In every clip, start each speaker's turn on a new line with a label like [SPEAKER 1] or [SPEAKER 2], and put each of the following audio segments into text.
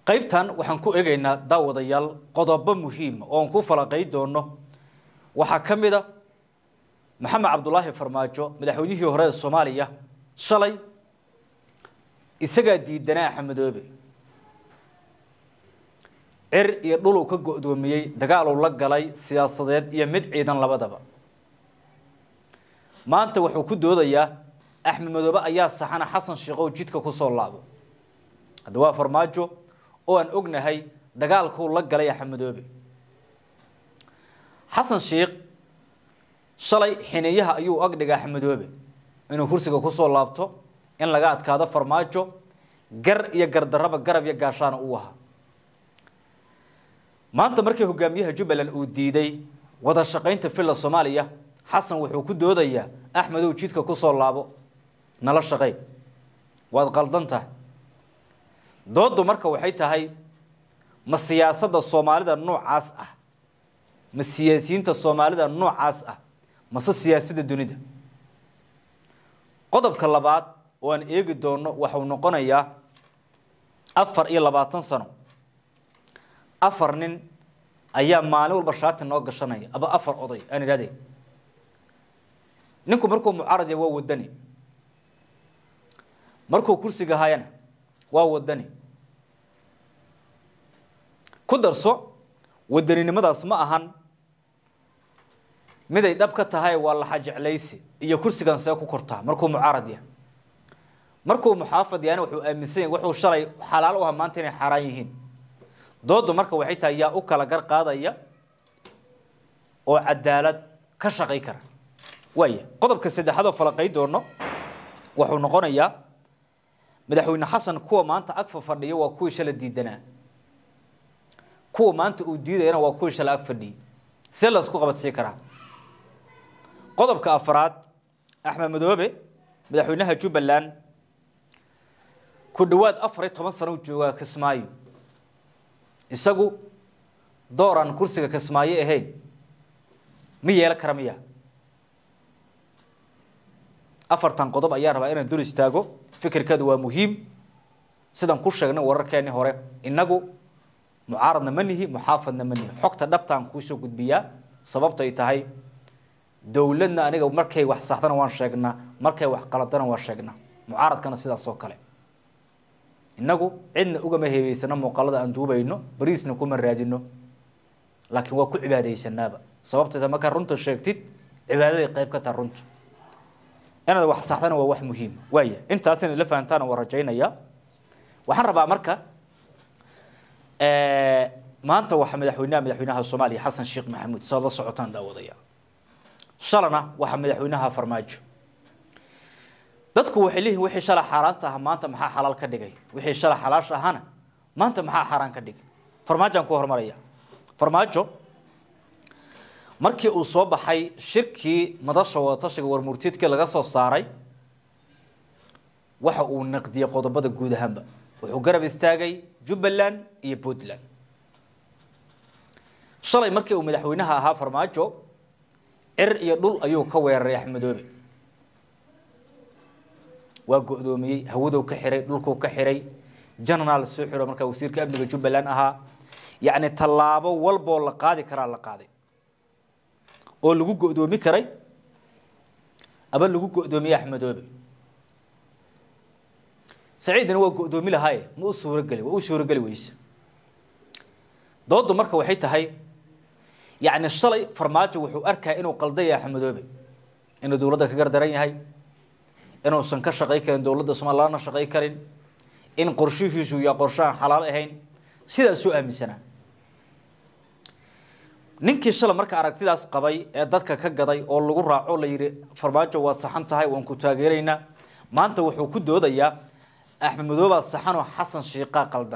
[SPEAKER 1] qaybtan waxaan ku eegaynaa daawadayaal qodobo muhiima oon ku falaqay doono waxaa ka mid a maxamed cabdulaahi farmaajo madaxweynihii hore ee soomaaliya shalay isagaa diidanaa axmedoobe cir iyo dhul uu ka go-doomiyey dagaal uu la galay siyaasadeed iyo mid ciidan labadaba maanta wuxuu ku doodayaa axmed madoobe ayaa saxana xasan sheekhow jidka kusoo laabo hadda waa farmaajo oo aan ognahay dagaalkuu la galay axmedoobe xasan sheekh shalay xineeyaha ayuu agdhiga axmedoobe inuu kursiga kusoo laabto in laga adkaado farmaajo gar iyo gardaraba garab iyo gaashaana uu ahaa maanta markii hogaamiyaha jubbaland uu diiday wada shaqaynta villa soomaaliya xasan wuxuu ku doodayaa axmedow jidka kusoo laabo nala shaqey waad qaldan tahay dooddu marka waxay tahay ma siyaasadda soomaalida noocaas ah ma siyaasiyiinta soomaalida noocaas ah mase siyaasadda dunida qodobka labaad oo aan eegi doono waxau noqonayaa afar iyo labaatan sano afar nin ayaa maalin walba shaati noo gashanaya aba afar oday aan idhahde ninku markuu mucaarad waa wadani markuu kursiga hayana waa wadani ku darso wadaninimadaas ma ahan miday dhab ka tahay waa laxa jeclaysi iyo kursigan see ku kortaa markuu mucaarad yahay markuu muxaafad yahana wuxuu aaminsan yahy wuxuu shalay xalaal u aha maanta inay xaaraan yihiin dooddu marka waxay tahay yaa u kala gar qaadaya oo cadaalad ka shaqay kara waaya qodobka saddexaad oo falaqay doono wuxuu noqonayaa madaxweyne xasan kuwa maanta agfa fadhiya waa kuwii shala diidanaa kuwa maanta uu diidayana waa kuwii shala ag fadhiyay see laysku qabadsii karaa qodobka afraad axmed madoobe madaxweynaha jubbaland ku dhowaad afar iyo toban sano u joogaa kismaayo isagu door aan kursiga kismaayo ahayn ma yeelan kara miya afartan qodob ayaa rabaa inaan dul istaago fikirkeedu waa muhiim sidaan ku sheegnay wararkeeni hore inagu mucaaradna ma nihi muxaafadna ma nihi xogta dhabtaan kuusoo gudbiyaa sababtay tahay dowladna aniga markay wax saxdana waan sheegnaa markay wax qaladana waan sheegnaa mucaaradkana sidaas oo kale inagu cidna ugama heebeysano muuqaalada aan duubayno bariisna kuma raadino laakiin waa ku cibaadaysanaaba sababtayta markaa runta sheegtid cibaadaday qayb ka taha runta inaad wax saxdana waa wax muhiima waaya intaas inaad la fahantaana waa rajaynaya waxaan rabaa marka maanta waxaa madaxweynaha madaxweynaha soomaaliya xasan sheekh maxamuud saad la socotaan daawadaya shalana waxaa madaxweynaha farmaajo dadku waxay leeyihin wixii shala xaaraanta aha maanta maxaa xalaal ka dhigay wixii shala xalaasha ahana maanta maxaa xaaraan ka dhigay farmaajaan ku hormaraya farmaajo markii uu soo baxay shirkii madasha wadatashiga warmurtiidkii laga soo saaray waxa uu naqdiyey qodobada guud ahaanba wuxuu garab istaagay jubbaland iyo puntland shalay markii uu madaxweynaha ahaa farmaajo cir iyo dhul ayuu ka weeraray axmedoobe waa go-doomiyey hawadou ka xiray dhulkuu ka xiray janaraal soo xiro markaa wasiirka amniga jubbaland ahaa yacni tallaabo walboo la qaadi karaa la qaaday oo lagu go-doomi karay aba lagu go-doomiyey axmedoobe saciidina waa go-doomi lahaaye ma u suurogeli waa u suurogeli weyse dooddu marka waxay tahay yacni shalay farmaajo wuxuu arkaya inuu qaldaya axmedoobe inuu dowladda ka gardaran yahay inuusan ka shaqay karin dowladda somalia lana shaqay karin in qorshihiisu iyo qorshahan xalaal ahayn sidaasuu aaminsanaa ninkii shala marka aragtidaas qabay ee dadka ka gaday oo lagu raaco la yidhi farmaajo waad saxan tahay waan ku taageeraynaa maanta wuxuu ku doodayaa axmed madoobaa saxanoo xasan shiiqaa qaldan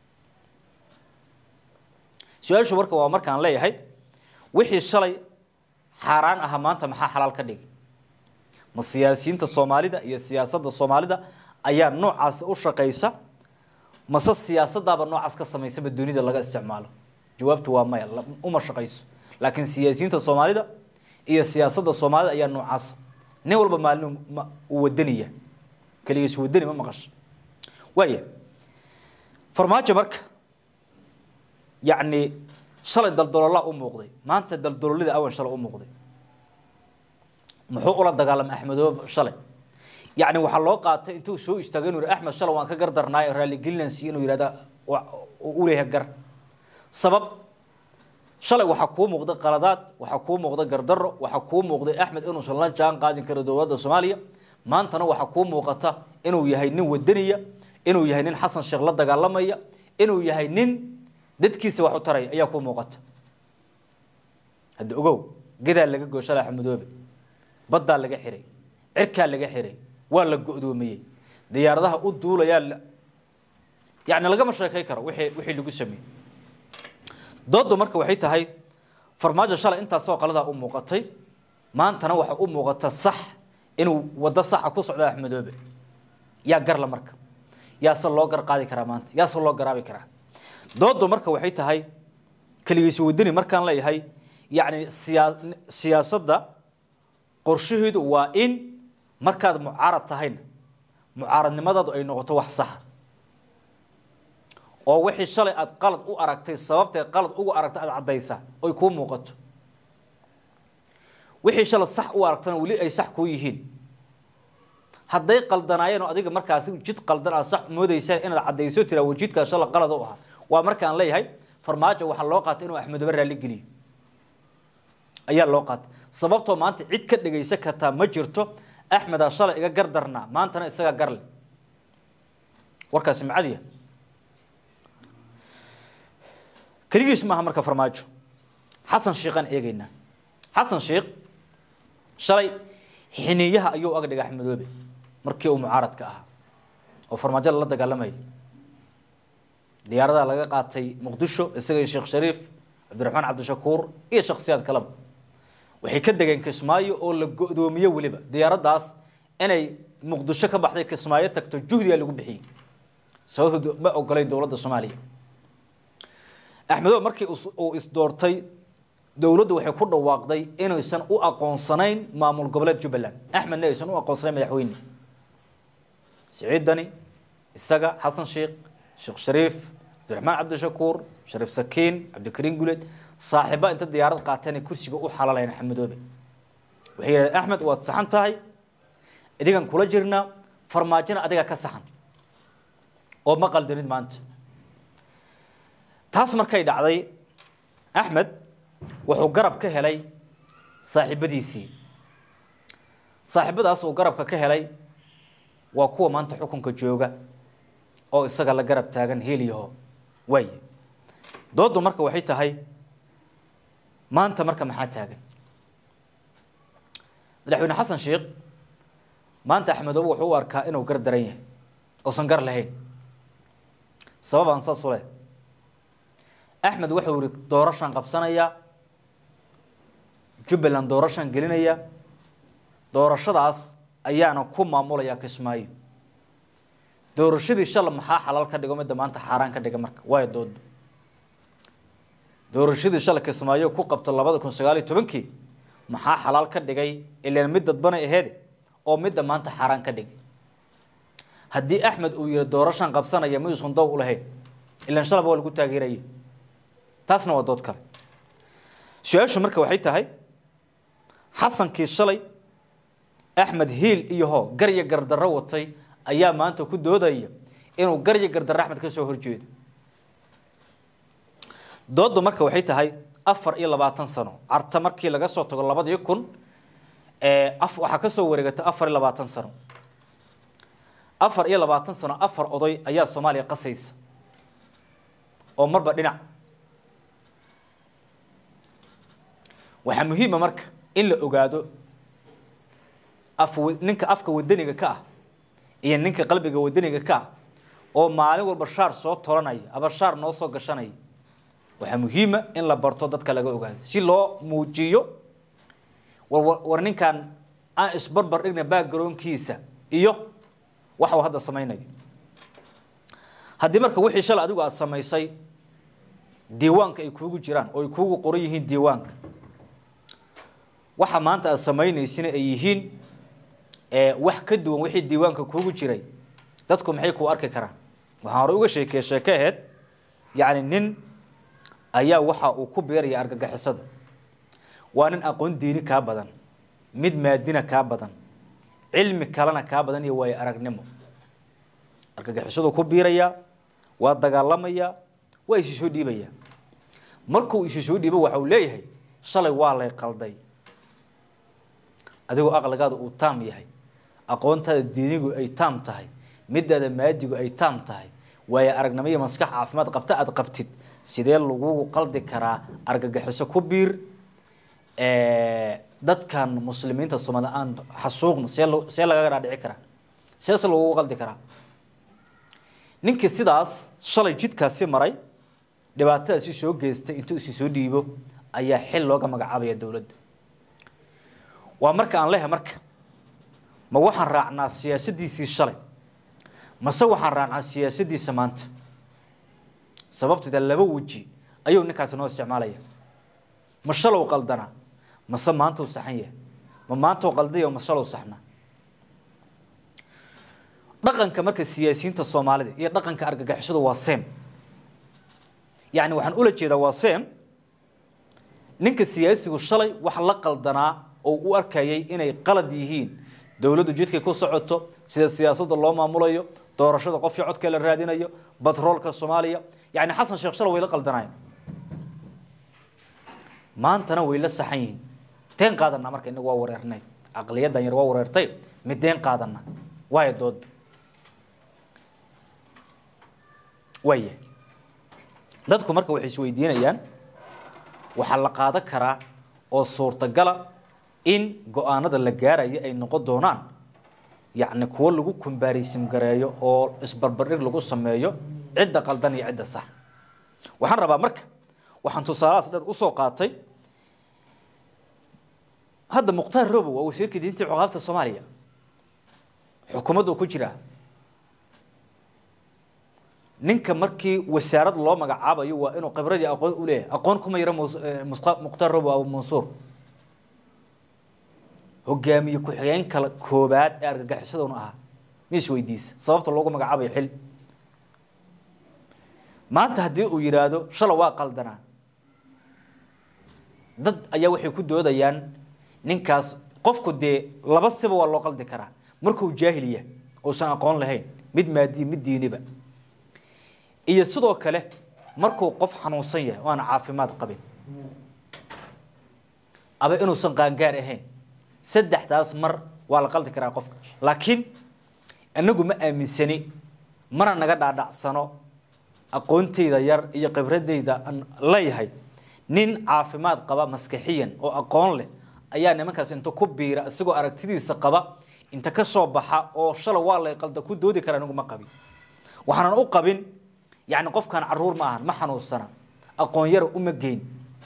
[SPEAKER 1] su-aashu marka waa markaan leeyahay wixii shalay xaaraan aha maanta maxaa xalaal ka dhigay ma siyaasiyiinta soomaalida iyo siyaasadda soomaalida ayaa noocaas u shaqaysa mase siyaasadaaba noocaas ka samaysaba dunida laga isticmaalo jawaabtu waa maya uma shaqayso laakiin siyaasiyiinta soomaalida iyo siyaasadda soomaalida ayaa noocaasa nin walba maalin uu wadanaya keligiis wadani ma maqasha waaya farmaajo marka yacni shalay daldaloolaa u muuqday maanta daldaloolida awan shalay u muuqday muxuu ula dagaalamay axmedoobe shalay yacni waxaa loo qaatay intuu soo istaagay inuu yihi axmed shalay waan ka gardarnaay raaligelinansi inuu yihahda u leeyahay gar sabab shalay waxaa kuu muuqday qaladaad waxaa kuu muuqday gardaro waxaa kuu muuqday axmed inuusan la jaan qaadin karin dowladda soomaaliya maantana waxaa kuu muuqata inuu yahay nin wadaniya inuu yahay nin xasan sheekh la dagaalamaya inuu yahay nin dadkiisa wax u taraya ayaa kuu muuqata hadda ogow gedaa laga goo shalay axmedoobe baddaa laga xiray cirkaa laga xiray waa la go-doomiyey diyaaradaha u duulayaa yani lagama sheekay karo wixii wixii lagu sameeyey doodu marka waxay tahay farmaajo shalay intaasoo qaladaa u muuqatay maantana waxa u muuqata sax inuu waddo saxa ku socdo axmedoobe yaa garla marka yaase loo gar qaadi karaa maanta yaase loo garaabi karaa doodu marka waxay tahay keligiisi wadani markaan leeyahay yacni siyaa siyaasadda qorshaheedu waa in markaad mucaarad tahayna mucaaradnimadaadu ay noqoto wax saxa oo wixii shalay aada qalad u aragtay sababtay qalad ugu aragtay aada caddaysaa oy kuu muuqato wixii shalay sax u aragtana weli ay sax kuu yihiin hadday qaldanaayeen oo adiga markaasi jid qaldan aad sax moodaysaan inaad caddayso tiraa wajidkaa shalay qalad u ahaa waa markaan leeyahay farmaajo waxaa loo qaatay inuu axmedoobe raalli geliyo ayaa loo qaatay sababtoo maanta cid ka dhegaysan kartaa ma jirto axmedaa shalay iga gardarnaa maantana isagaa garle warkaasi macadiya keligiis maaha marka farmaajo xasan sheikhaan eegeynaa xasan sheikh shalay xiniyaha ayuu aga dhigay axmedoobe markii uu mucaaradka ahaa oo farmaajo lala dagaalamayay diyaaradaa laga qaatay muqdisho isaga iyo sheekh shariif cabdiraxmaan cabdishakuur iyo shaksiyaad kaleba waxay ka degeen kismaayo oo la go-doomiye weliba diyaaraddaas inay muqdisho ka baxday kismaayo tagto juhdigaa lagu bixiyey sababtoo ma ogolayn dowladda soomaaliya axmedoobe markii uu isdoortay dowladdu waxay ku dhawaaqday inaysan u aqoonsanayn maamul goboleed jubbaland axmedna aysan u aqoonsanayn madaxweyne siciidani isaga xasan sheikh sheekh shariif cabdiraxmaan cabdishakuur shariif sakiin cabdikariin guleed saaxiiba inta diyaarad qaateen kursiga u xalalayeen axmedoobe waxay yidhahdeen axmed waad saxan tahay idigan kula jirnaa farmaajona adiga ka saxan oo ma qaldanid maanta taas markay dhacday axmed wuxuu garab ka helay saaxiibadiisii saaxiibadaas uu garabka ka helay waa kuwa maanta xukunka jooga oo isaga la garab taagan heliyaho waaye dooddu marka waxay tahay maanta marka maxaa taagan madaxweyne xasan sheikh maanta axmedoobe wuxuu u arkaa inuu gar daran yahay uusan gar lahayn sababaan saas u leh axmed wuxuu yihi doorashaan qabsanayaa jubbaland doorashaan gelinaya doorashadaas ayaana ku maamulayaa kismaayo doorashadii shala maxaa xalaal ka dhigo midda maanta xaaraan ka dhiga marka waayo doodo doorashadii shala kismaayo ku qabta labada kun sagaal iyo tobankii maxaa xalaal ka dhigay ilaan mid dadbanay aheede oo midda maanta xaaraan ka dhigay haddii axmed uu yihi doorashaan qabsanaya mayuusan dow u lahayn ilaan shalaba waa lagu taageeraya taasna waa dood kale su-aashu marka waxay tahay xasankii shalay axmed hiil iyo hoo garya gardarro watay ayaa maanta ku doodaya inuu garya gardarro axmed ka soo horjeedo dooddu marka waxay tahay afar iyo labaatan sano carta markii laga soo tago labadii kun waxaa ka soo wareegatay afar iyo labaatan sano afar iyo labaatan sano afar oday ayaa soomaaliya qasaysa oo marba dhinac waxaa muhiima marka in la ogaado af ninka afka wadaniga ka ah iyo ninka qalbiga wadaniga ka ah oo maalin walba shaar soo tolanaya aba shaar noo soo gashanaya waxaa muhiima in la barto dadka laga ogaado si loo muujiyo war war ninkan aan isbarbar dhigna backgroundkiisa iyo waxa uu hadda samaynayo haddii marka wixii shalay adigu aada samaysay diiwaanka ay kuugu jiraan oo ay kuugu qoran yihiin diiwaanka waxa maanta aada samaynaysina ay yihiin wax ka duwan wixii diiwaanka kuugu jiray dadku maxay kuu arki karaan waxaan hore uga sheekeye sheeke aheyd yacni nin ayaa waxa uu ku beeraya argagixisada waa nin aqoon diini kaa badan mid maadina kaa badan cilmi kalena kaa badan iyo waayo aragnimo argagixisadu ku biiraya waa dagaalamaya waa isu soo dhiibaya markuu isu soo dhiibo waxa uu leeyahay shalay waa lay qalday adigoo aqligaada uu taam yahay aqoontaada diinigu ay taam tahay midaada maadigu ay taam tahay waayo aragnimo iyo maskax caafimaad qabta aada qabtid sidee lagugu qaldi karaa argagixiso ku biir dadkan muslimiinta sumada aan xasuuqno see see lagaga dhaadhici karaa seese lagugu qaldi karaa ninkii sidaas shalay jidkaasi maray dhibaatadaasi soo geystay intuu isi soo dhiibo ayaa xil looga magacaabaya dowladda waa marka aan leehay marka ma waxaan raacnaa siyaasadiisii shalay mase waxaan raacnaa siyaasadiisa maanta sababteeda laba weji ayuu ninkaasi noo isticmaalaya ma shalow qaldanaa mase maantuu saxan yahay ma maantuu qaldayo ma shalow saxnaa dhaqanka marka siyaasiyiinta soomaalida iyo dhaqanka argagixisadu waa sem yani waxaan ula jeedaa waa sem ninka siyaasigu shalay wax la qaldanaa oo u arkayay inay qalad yihiin dowladdu jidkay ku socoto sida siyaasadda loo maamulayo doorashada qofkii codka la raadinayo batroolka soomaaliya yani xasan sheekh shalay way la qaldanayen maantana way la saxan yihiin deen qaadanaa marka inagu waa wareernay caqliyadan yar waa wareertay mid deen qaadana waayo dood waaya dadku marka waxay isweydiinayaan waxaa la qaadan karaa oo suurtagala in go-aanada la gaarayo ay noqon doonaan yacni kuwo lagu kumbaarisim gareeyo oo isbarbardhig lagu sameeyo cidda qaldan iyo cidda sax waxaan rabaa marka waxaan tusaalahaas dheer usoo qaatay hadda mukhtaar robo waa wasiirka diinta iyo cuqaabta soomaaliya xukuumaddu ku jiraa ninka markii wasaarad loo magacaabayo waa inuu khibradii aqoon u leeyahay aqoon kuma yaro mukhtaar robo abu mansuur hogaamiye ku-xigeen kala koobaad ee argagixisaduna ahaa mi is weydiisa sababta loogu magacaabayo xil maanta haddii uu yidhaahdo shala waa qaldanaa dad ayaa waxay ku doodayaan ninkaas qofku dee laba siba waa loo qaldi karaa markuu jaahil yahay uusan aqoon lahayn mid maadiye mid diiniba iyo sidoo kale markuu qof xanuunsan yahay o aan caafimaad qabin aba inuusan qaangaar ahayn saddexdaas mar waa la qaldi karaa qofka laakiin inagu ma aaminsani mana naga dhaadhacsano aqoontayda yar iyo khibradayda aan leeyahay nin caafimaad qaba maskaxiyan oo aqoon leh ayaa nimankaas inta ku biira isagoo aragtidiisa qaba inta ka soo baxa oo shala waa lay qalda ku doodi kara anigu ma qabin waxaanan u qabin yani qofkan caruur ma ahan ma xanuunsana aqoon yara uma geyn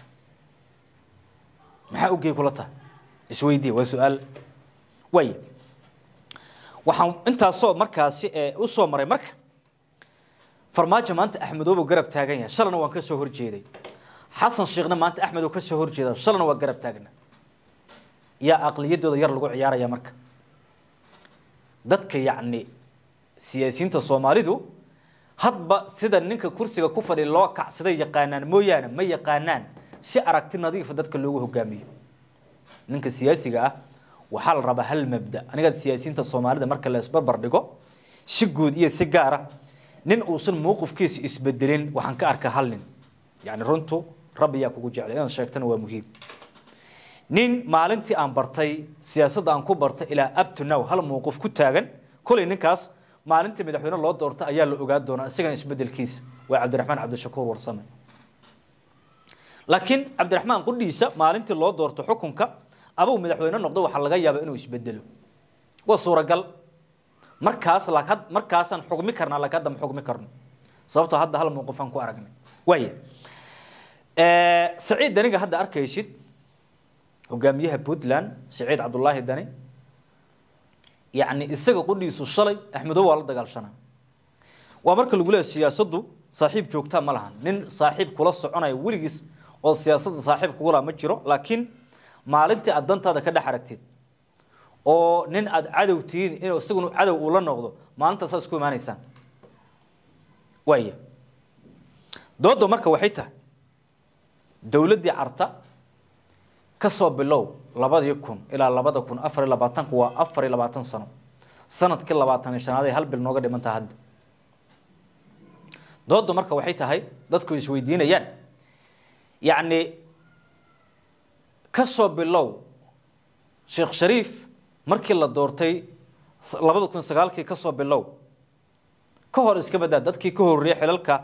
[SPEAKER 1] maxaa ugey kula tahay isweydiiya waa su-aal waaya waxaan intaasoo markaasi usoo maray marka farmaajo maanta axmedoobu garab taagan yahay shalana waan ka soo horjeeday xasan sheekhna maanta axmed oo ka soo horjeeda shalana waa garab taagna yaa aqliyadooda yar lagu ciyaaraya marka dadka yacni siyaasiyiinta soomaalidu hadba sida ninka kursiga ku fadhi loo kacsaday yaqaanaan mooyaane ma yaqaanaan si aragti nadiifa dadka loogu hogaamiyo ninka siyaasiga ah waxaa la rabaa hal mabda aniga siyaasiyiinta soomaalida marka la isbarbar dhigo si guud iyo si gaara nin uusan mowqifkiisa isbedelin waxaan ka arkaa hal nin yani runtu rabbi yaa kugu jeclay inaad sheegtana waa muhiim nin maalintii aan bartay siyaasadda aan ku bartay ilaa up to now hal mowqif ku taagan kolay ninkaas maalintii madaxweyne loo doorta ayaa la ogaa doonaa isagan isbedelkiisa waa cabdiraxmaan cabdishakuur warsame laakiin cabdiraxmaan qudhiisa maalintii loo doorto xukunka abuu madaxweyne noqdo waxaa laga yaabaa inuu isbedelo waa suuragal markaas markaasaan xugmi karnaa laakiin hadda ma xugmi karno sababtoo hadda hal mowqifaan ku aragnay waaya saciid daniga hadda arkaysid hogaamiyaha puntland saciid cabdulaahi dani yacni isaga qudhiisu shalay axmedo waa la dagaalshanaa waa marka lagu leeyahy siyaasaddu saaxiib joogtaa ma lahan nin saaxiib kula soconaya weligiis oo siyaasadda saaxiib kugula ma jiro laakiin maalintii aad dantaada ka dhex aragtid oo nin aada cadow tihiin in isaguna cadow uu la noqdo maalintaas saas ku imaanaysaan waaya dooda marka waxay tahay dowladdii carta ka soo bilow labadii kun ilaa labada kun afar iyo labaatanku waa afar iyo labaatan sano sanadkii labaatan iyo shanaad ay hal bil nooga dhiman taha hadda dooddu marka waxay tahay dadku isweydiinayaan yacni ka soo bilow sheekh shariif markii la doortay labada kun sagaalkii ka soo bilow ka hor iska badaa dadkii ka horreeyay xilalka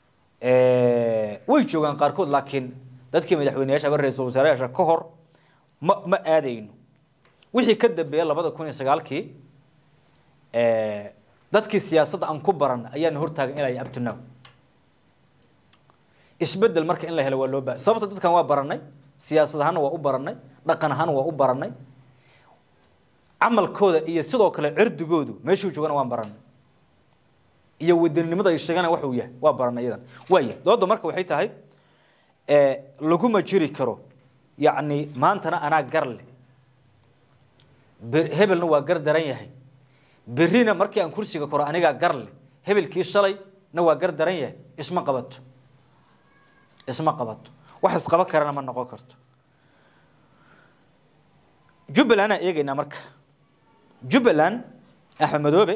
[SPEAKER 1] way joogaan qaarkood laakiin dadkii madaxweyneyaasha ama ra-iisul wasaarayaasha ka hor ma ma aadayno wixii ka dambeeya labada kun iyo sagaalkii dadkii siyaasadda aan ku baran ayaana hortaagan ilaa iyo abtunow isbedel marka in la helo waa loo baahay sababta dadkan waa baranay siyaasad ahaana waa u baranay dhaqan ahaana waa u baranay camalkooda iyo sidoo kale cirdigoodu meeshuu joogana waan baranay iyo wadaninimada ay sheegana waxuu yahay waa baranay iyadan waaya dooda marka waxay tahay laguma jiri karo yacni maantana anaa gar leh hebelna waa gar daran yahay berrina markii aan kursiga koro anigaa gar leh hebelkii shalay na waa gar daran yahay isma qabato isma qabato wax isqaba karana ma noqon karto jubbaland aan eegaynaa marka jubbaland axmed madoobe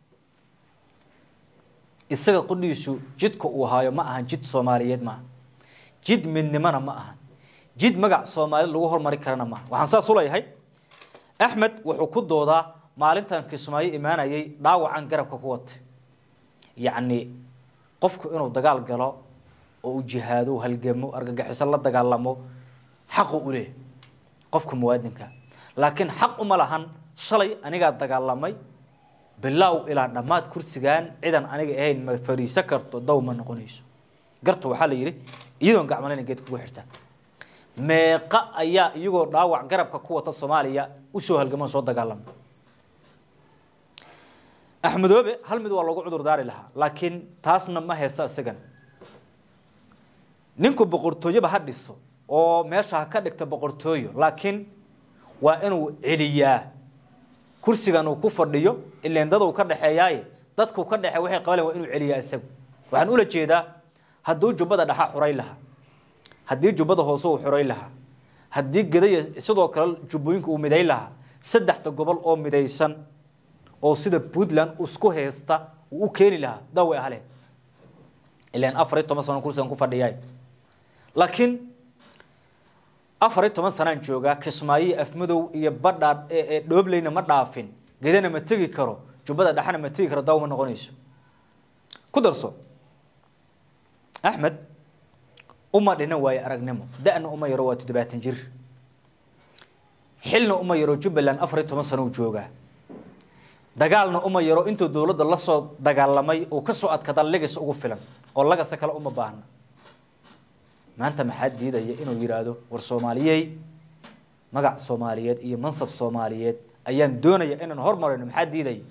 [SPEAKER 1] isaga qudhiisu jidka uu haayo ma ahan jid soomaaliyeed maaha jid midnimona ma ahan jid magac soomaali lagu hormari karana maaha waxaan saas u leeyahay axmed wuxuu ku doodaa maalintan kismaayo imaanayay dhaawacan garabka ku watay yacni qofku inuu dagaal galo oo u jihaado halgamo argagixiso la dagaalamo xaqu u leh qofka muwaadinka laakiin xaq uma lahan shalay anigaa dagaalamay bilaaw ilaa dhammaad kursigan cidan aniga ahayn ma fariiso karto daw ma noqonayso garta waxaa la yidhi iyadoon gacmalena geed kugu xirtaa meeqa ayaa iyagoo dhaawac garabka ku wata soomaaliya usoo halgamo soo dagaalama axmedoobe hal mid waa lagu cudur daari lahaa laakiin taasna ma haysta isagan ninku boqortooyoba ha dhiso oo meesha ha ka dhigta boqortooyo laakiin waa inuu celiyaa kursigan uu ku fadhiyo ileen dad uu ka dhexeeyaaye dadku ka dhexe waxay qabaleen waa inuu celiyaa isagu waxaan ula jeedaa hadduu jubbada dhaxa xuray lahaa haddii jubbada hoose uu xuray lahaa haddii gedaya sidoo kale jubbooyinka uu miday lahaa saddexda gobol oo midaysan oo sida puntland isku haysta uu u keeni lahaa daa way ahleen ilaan afar iyo toban sano kursigan ku fadhiyaay laakiin afar iyo toban sanaan joogaa kismaayo afmadow iyo badhaa dhoobleyna ma dhaafin gedana ma tegi karo jubbada dhexana ma tegi karo daw ma noqonayso ku darso axmed uma dhina waayo aragnimo da-na uma yaro waa toddobaatan jir xilna uma yaro jubbaland afar iyo toban sano uu joogaa dagaalna uma yaro intuu dowladda lasoo dagaalamay uu kasoo adkada legis ugu filan oo lagasa kale uma baahna maanta maxaa diidaya inuu yidhaahdo war soomaaliyey magac soomaaliyeed iyo mansab soomaaliyeed ayaan doonaya inaan hormarino maxaa diidaya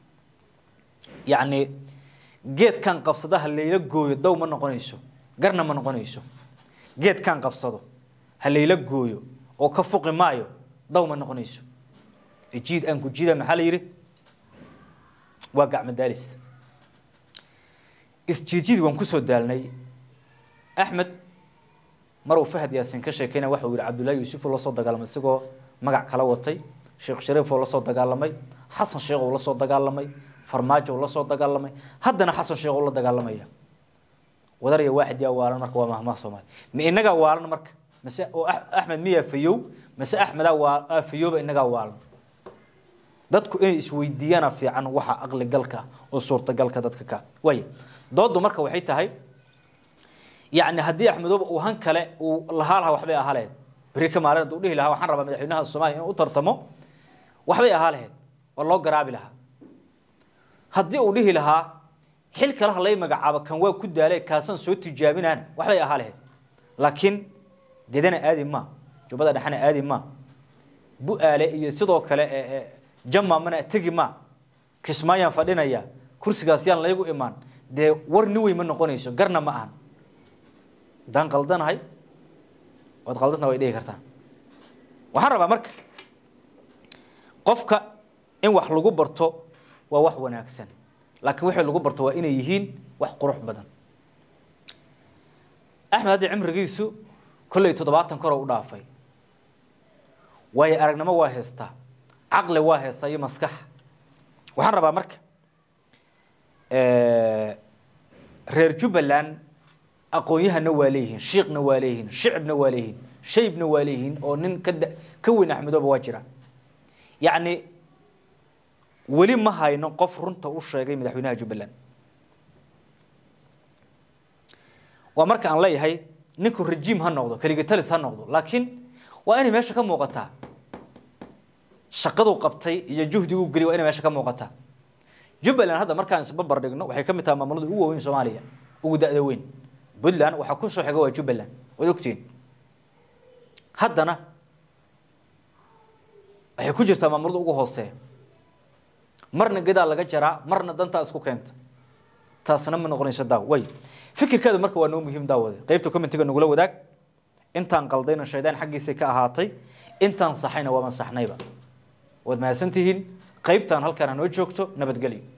[SPEAKER 1] yacni geedkan qabsada ha layla gooyo daw ma noqonayso garna ma noqonayso geedkan qabsado ha layla gooyo oo ka fuqi maayo daw ma noqonayso jiid aan ku jiida maxaa la yidhi waa gacmo daalis isjiidjiid waan kusoo daalnay axmed maruu fahad yaasin ka sheekeyna waxa uu yihi cabdullaahi yuusuf oo la soo dagaalamay isagoo magac kala watay sheekh shariif oo la soo dagaalamay xasan sheekh oo la soo dagaalamay farmaajo oo la soo dagaalamay haddana xasan sheekh oo la dagaalamaya wadarya waaxid yaa waalan marka waa mahmaha soomaali ma inagaa waalan marka mase oo axmed miyaa fayow mase axmedaa waa afayooba inagaa waalan dadku inay isweydiiyaana fiican waxa aqli galka oo suurtagalka dadka ka waaya doodu marka waxay tahay yacni haddii axmedooba uu han kale uu lahaa lahaa waxbay ahaa lahayd beri ka maalin hadduu dhihi lahaa waxaan rabaa madaxweynaha soomaaliya inuu u tartamo waxbay ahaa lahayd oo loo garaabi lahaa haddii uu dhihi lahaa xil kale ha lay magacaabo kan waa ku daale kaasaan soo tijaabinaan waxbay ahaa lahayd laakiin gedana aadi ma jubbada dhexana aadi ma bu-aale iyo sidoo kale jama mana tegi ma kismaayaan fadhinaya kursigaas yaan laygu imaan dee war ni wey ma noqonayso garna ma ahan haddaan qaldanahay waad qaldantana way dhihi kartaan waxaan rabaa marka qofka in wax lagu barto waa wax wanaagsan laakiin wixii lagu barto waa inay yihiin wax qurux badan axmed hadda cimrigiisu kolley toddobaatan koroo u dhaafay waayo aragnimo waa heystaa caqli waa heystaa iyo maskax waxaan rabaa marka reer jubbaland aqoon-yahana waa leeyihiin shiiqna waa leeyihiin shicibna waa leeyihiin shaybna waa leeyihiin oo nin ka ka weyn axmedooba waa jira yacni weli ma hayno qof runta u sheegay madaxweynaha jubbaland waa marka aan leeyahay ninku rejiim ha noqdo keligatalis ha noqdo laakiin waa inay meesha ka muuqataa shaqaduu qabtay iyo juhdiguu geliy waa inay meesha ka muuqataa jubbaland hadda markaan isbabar dhigno waxay ka mid tahay maamulada ugu waaweyn soomaaliya ugu da-da weyn puntland waxaa ku soo xiga waa jubbaland waad ogtihiin haddana waxay ku jirtaa maamulada ugu hooseeya marna gadaa laga jaraa marna dantaa isku keenta taasna ma noqonayso daaw way fikirkeedu marka waa noo muhiim daawade qeybta commentiga nagula wadaag intaan qaldayna shaydaan xaggiisay ka ahaatay intaan saxayna waa masaxnayba waad mahadsantihiin qeybtaan halkaan hanoo joogto nabadgelyo